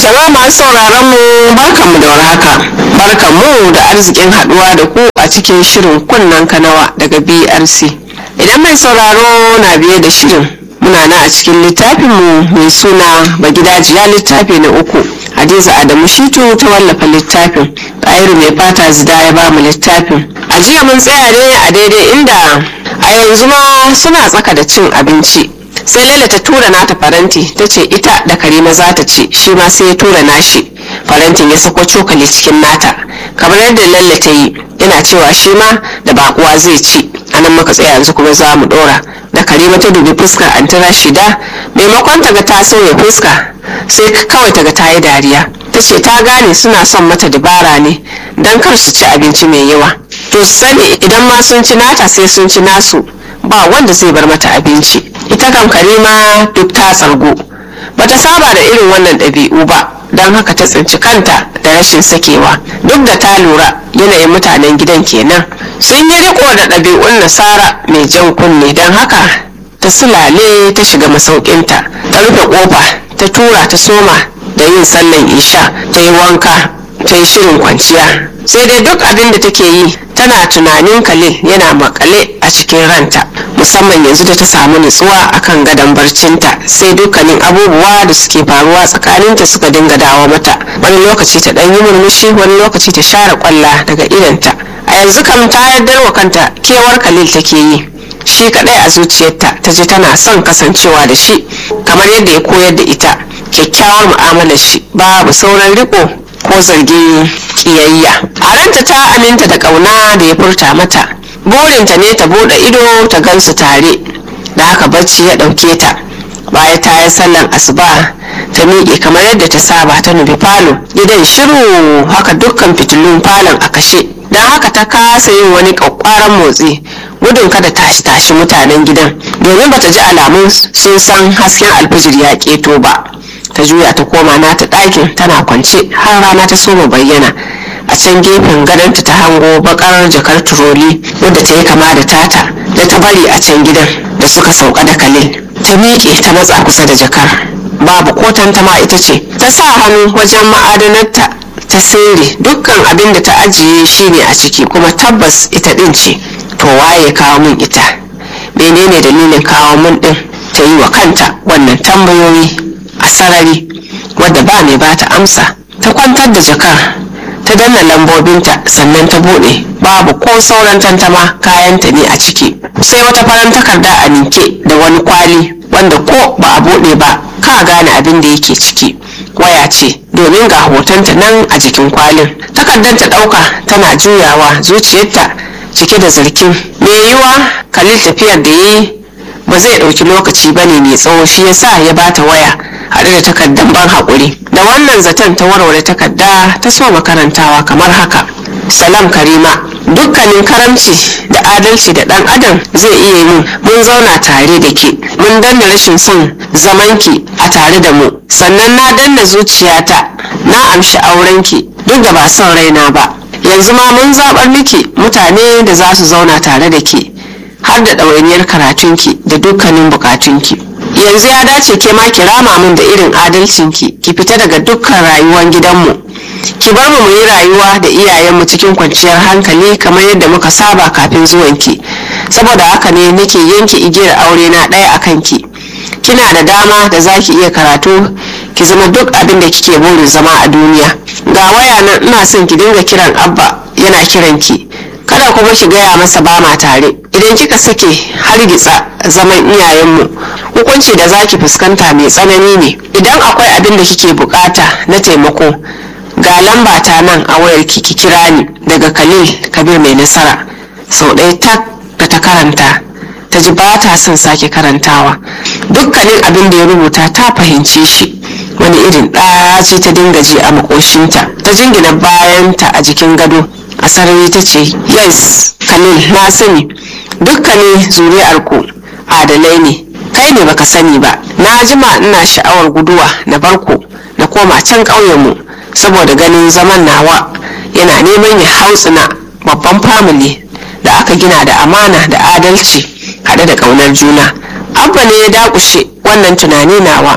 Jama'a masu sauraron mu barkanmu da warhaka. Barkanmu da arzikin haduwa da ku a cikin shirin kunnen kanawa daga BRC. Idan mai sauraro na biye da shirin muna na a cikin littafinmu mai suna Bagidajiya littafi na uku. Hadiza Adamu Shitu ta wallafa littafin. Ɗayiru mai fata zida ya ba mu littafin. A jiya mun tsaya ne a daidai inda a yanzu ma suna tsaka da cin abinci. sai laila ta tura nata faranti ta ce ita da karima za ta ci shi ma sai ya tura nashi farantin ya sako cokali cikin nata kamar yadda laila ta yi yana cewa shi ma da bakuwa zai ci anan muka tsaya yanzu kuma za mu dora da karima ta dubi fuskar antara shida maimakon ta ga ta sauya fuska sai kawai ta ga ta yi dariya ta ce ta gane suna son mata dabara ne don kar su ci abinci mai yawa to sani idan ma sun ci nata sai sun ci nasu ba wanda zai bar mata abinci ita kam karima duk ta tsargo bata saba da irin wannan ɗabi'u ba don haka ta tsinci kanta da rashin sakewa duk da ta lura yanayin mutanen gidan kenan sun yi riko da ɗabi'un nasara mai jan kunne don haka ta sulale ta shiga masaukinta ta rufe kofa ta tura ta soma da yin sallan isha ta yi wanka ta yi shirin kwanciya sai dai duk abin da take yi tana tunanin kalil yana makale a cikin ranta musamman yanzu da ta samu nutsuwa akan gadon barcinta sai dukkanin abubuwa da suke faruwa tsakaninta suka dinga dawo mata wani lokaci ta ɗan yi murmushi wani lokaci ta share kwalla daga idanta a yanzu kam ta yardar wa kanta kewar kalil take yi shi kadai a zuciyarta ta ji tana son kasancewa da shi kamar yadda ya koyar da ita kyakkyawar mu'amalar shi babu sauran riko ko zargin kiyayya a ranta ta aminta da kauna da ya furta mata burinta ne ta bude ido ta gansu tare da haka bacci ya dauke ta baya ta yi sallan asuba ta miƙe kamar yadda ta saba ta nufi falo gidan shiru haka dukkan fitilun falon a kashe don haka ta kasa yin wani ƙwaƙwaran motsi gudun kada tashi tashi mutanen gidan domin bata ji alamun sun san hasken alfijir ya keto ba ta juya ta koma nata ɗakin tana kwance har rana ta soma bayyana a can gefen gadonta ta hango bakar jakar turoli wadda ta yi kama da tata da ta bari a can gidan da suka sauka da kalil ta miƙe ta matsa kusa da jakar babu ko tantama ita ce ta sa hannu wajen ma'adanarta ta sirri dukkan abin da ta ajiye shine a ciki kuma tabbas ita ɗin ce to waye kawo min ita menene dalilin kawo min ɗin ta yi wa kanta wannan tambayoyi a sarari wadda ba mai bata amsa ta kwantar da jakar ta danna lambobinta sannan ta bude babu ko sauran tantama kayanta ne a ciki sai wata faran takarda a ninke da wani kwali wanda ko ba a bude ba ka gane abin da yake ciki waya ce domin ga hotonta nan a jikin kwalin takardar ta dauka tana juyawa zuciyarta cike da zargin me yiwa kalil tafiyar da yi ba zai ɗauki lokaci ba ne mai tsawo shi yasa ya bata waya haɗe da takardar ban haƙuri da wannan zaton ta warware takarda ta so makarantawa kamar haka salam karima dukkanin karamci da adalci da ɗan adam zai iya yi mun zauna tare da ke mun danna rashin son zamanki a tare da mu sannan na danna zuciyata na amshi aurenki duk da ba son raina ba yanzu ma mun zaɓar miki mutane da za su zauna tare da ke har da ɗawainiyar karatunki da dukkanin bukatunki yanzu ya dace ke ma ki rama min da irin adalcinki ki fita daga dukkan rayuwar gidanmu ki bar mu yi rayuwa da iyayenmu cikin kwanciyar hankali kamar yadda muka saba kafin zuwanki saboda haka ne nake yanke igiyar aure na ɗaya a kanki kina da dama da za ki iya karatu ki zama duk abin da kike burin zama a duniya ga waya nan ina son ki dinga kiran abba yana kiranki kada kuma ki gaya masa ba ma tare idan kika sake hargitsa zaman iyayenmu hukunci da zaki fuskanta mai tsanani ne idan akwai abin da kike bukata na taimako ga lamba ta nan a wayar ki ki kira ni daga khalil kabir mai nasara sau ɗaya tak da ta karanta ta ji ba ta son sake karantawa dukkanin abin da ya rubuta ta fahimce shi wani irin ɗaci ta dinga ji a makoshinta ta jingina bayanta a jikin gado a sarari ta ce yes khalil na sani dukkanin zuri'arku adalai ne kai ne baka sani ba na jima ina sha'awar guduwa na barko na koma can ƙauyenmu saboda ganin zaman nawa yana neman ya hautsina babban famili da aka gina da amana da adalci haɗe da ƙaunar juna abba ne ya dakushe wannan tunani nawa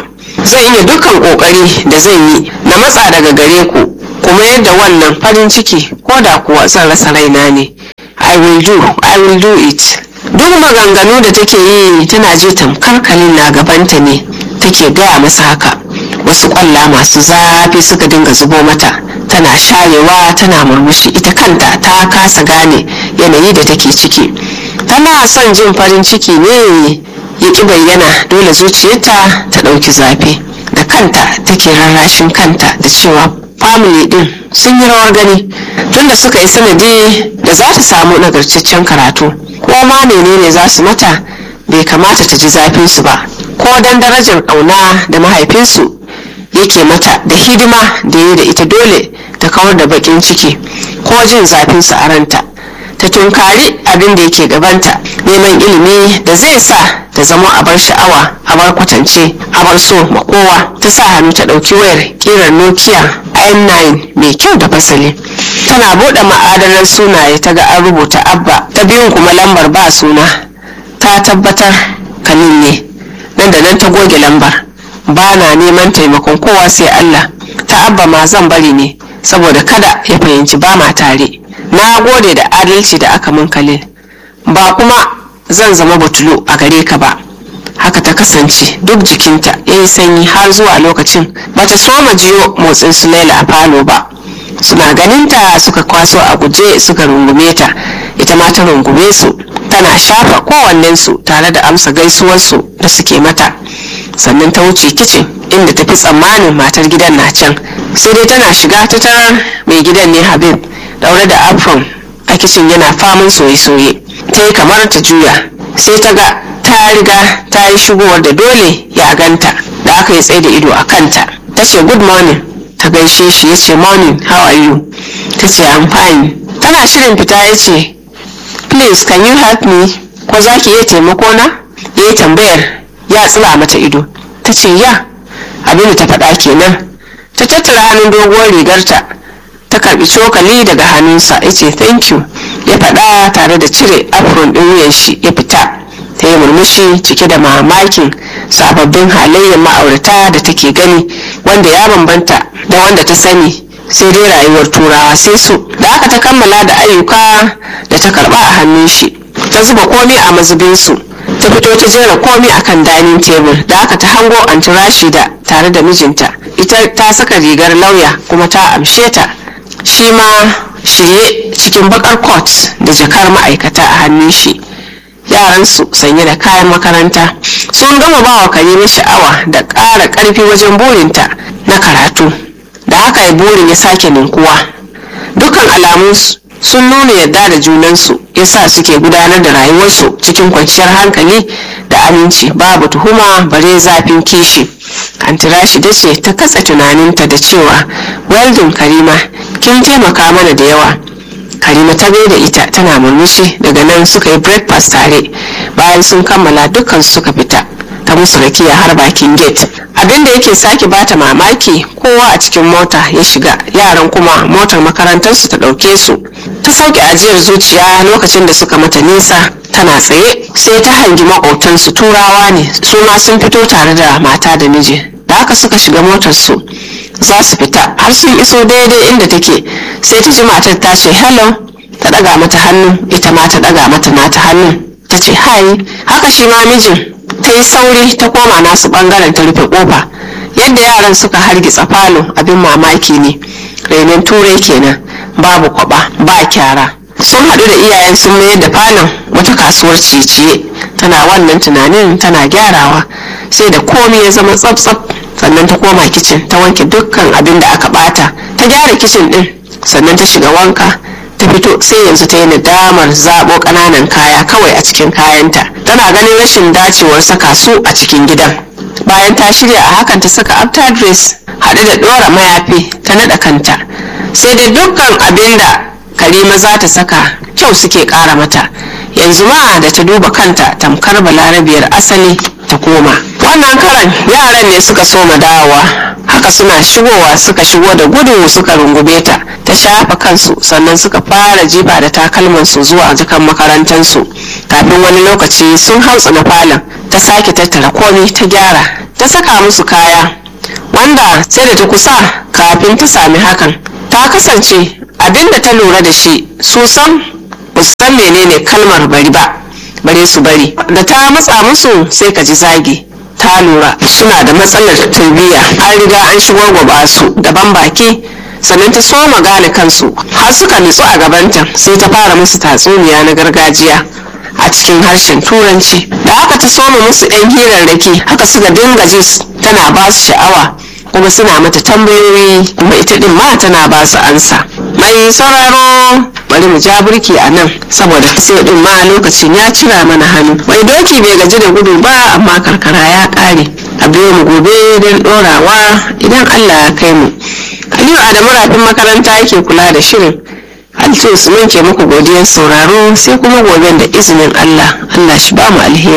zan iya dukkan kokari da zan yi na matsa daga gare ku kuma yadda wannan farin ciki ko da kuwa zan rasa raina ne i will do i will do it duk maganganu da take yi tana je tamkar kalin na gabanta ne take gaya masa haka wasu kwalla masu zafi suka dinga zubo mata tana sharewa tana murmushi ita kanta ta kasa gane yanayi da take ciki tana son jin farin ciki ne ya ki bayyana dole zuciyarta ta ɗauki zafi da kanta take rarrashin kanta da cewa family din sun yi rawar gani tunda suka yi sanadi da za ta samu nagartaccen karatu ko ma menene za su mata bai kamata ta ji zafinsu ba ko dan darajar ƙauna da mahaifinsu yake mata da hidima da yi da ita dole ta kawar da bakin ciki ko jin zafinsu a ranta ta tunkari abin da yake gabanta neman ilimi da zai sa ta zama a bar sha'awa a bar kwatance a bar so ma kowa ta sa hannu ta ɗauki wayar kirar nokia i9 mai kyau da fasali tana buɗe ma'adanar sunaye ta ga an rubuta abba ta biyun kuma lambar ba suna ta tabbatar kanin ne nan da nan ta goge lambar ba na neman taimakon kowa sai allah ta abba ma zan bari ne saboda kada ya fahimci ba ma tare na gode da adalci da aka mun kalil ba kuma zan zama butulu a gare ka ba haka ta kasance duk jikinta ya yi sanyi har zuwa lokacin bata soma jiyo motsin su laila a falo ba suna ganinta suka kwaso a guje suka rungume ta ita ma ta rungume su tana shafa kowannensu tare da amsa gaisuwarsu da suke mata sannan ta wuce kicin inda ta fi tsammanin matar gidan na can sai dai tana shiga ta tarar mai gidan ne habib daure da apron a kicin yana faman soye-soye ta yi kamar ta juya sai ta ga ta riga ta yi shigowar da dole ya ganta da aka yi tsaye da ido a kanta ta ce good morning ta gaishe shi ya ce morning how are you ta ce i'm fine tana shirin fita ya ce please can you help me ko za ki iya taimako na ya yi tambayar ya tsira mata ido ta ce ya abin da ta faɗa kenan ta tattara hannun doguwar rigarta ta karbi cokali daga hannunsa ya ce thank you ya faɗa tare da cire afron ɗin wuyan shi ya fita ta yi murmushi cike da mamakin sababbin halayyar ma'aurata da take gani wanda ya bambanta da wanda ta sani sai dai rayuwar turawa sai su da aka ta kammala da ayyuka da ta karba a hannun shi ta zuba komai a mazubinsu ta fito ta jera komai akan dining table da aka ta hango anti rashida tare da mijinta ita ta saka rigar lauya kuma ta amshe ta shi ma shirye cikin bakar coat da jakar ma'aikata a hannun shi yaransu sanye da kayan makaranta sun gama ba wa karima sha'awa da ƙara ƙarfi wajen burinta na karatu da haka ya burin ya sake ninkuwa dukkan alamu sun nuna yadda da junansu yasa suke gudanar da rayuwarsu cikin kwanciyar hankali da aminci babu tuhuma bare zafin kishi antirashi da ce ta katsa tunaninta da cewa weldon karima kin taimaka mana da yawa karima ta da ita tana murmushi daga nan suka yi breakfast tare bayan sun kammala dukkan suka fita ta musu rakiya har bakin gate abinda yake sake bata mamaki kowa a cikin mota ya shiga yaran kuma motar makarantarsu ta ɗauke su ta sauke ajiyar zuciya lokacin da suka mata nisa tana tsaye sai ta hangi makwautansu turawa ne su ma sun fito tare da mata da miji da haka suka shiga motarsu za su fita har sun iso daidai inda take sai ta ji matar ta ce hello ta ɗaga mata hannu ita ma ta ɗaga mata nata hannun ta ce hi haka shi ma mijin ta yi sauri ta koma nasu bangaren ta rufe kofa yadda yaran suka hargitsa falo abin mamaki ne renon turai kenan babu kwaba ba kyara sun haɗu da iyayen sun mayar da falon wata kasuwar ciye-ciye tana wannan tunanin tana gyarawa sai da komai ya zama tsaf-tsaf sannan ta koma kicin ta wanke dukkan abin da aka bata ta gyara kicin din sannan ta shiga wanka ta fito sai yanzu ta yi nadamar zaɓo ƙananan kaya kawai a cikin kayanta tana ganin rashin dacewar saka su a cikin gidan bayan ta shirya a hakan ta saka after dress haɗe da ɗora mayafi ta naɗa kanta sai dai dukkan abin da karima za ta saka kyau suke ƙara mata yanzu ma da ta duba kanta tamkar balarabiyar asali ta koma wannan karan yaran ne suka soma dawowa haka suna shigowa suka shigo da gudu suka rungume ta ta shafa kansu sannan suka fara jifa da takalmansu zuwa jakan makarantansu kafin wani lokaci sun hautsu na falon ta sake tattara komai ta gyara ta ta saka musu kaya wanda sai da ta kusa kafin ta sami hakan ta kasance abinda ta lura da shi su san ba su san menene kalmar bari ba bare su bari da ta matsa musu sai ka ji zagi ta lura suna da matsalar tarbiyya an riga an shigo gwaba su daban baki sannan ta soma gane kansu har suka nutsu a gabanta sai ta fara musu tatsuniya na gargajiya a cikin harshen turanci da haka ta soma musu ɗan hirarraki haka suka dinga ji tana ba su sha'awa kuma suna mata tambayoyi kuma ita din ma tana ba su ansa mai sauraro bari mu ja burki a nan saboda sai din ma lokacin ya cira mana hannu mai doki bai gaji da gudu ba amma karkara ya kare a biyo mu gobe don dorawa idan allah ya kai mu aliyu adamu rafin makaranta yake kula da shirin Altu Usman ke muku godiyar sauraro sai kuma goben da izinin Allah Allah shi ba mu alheri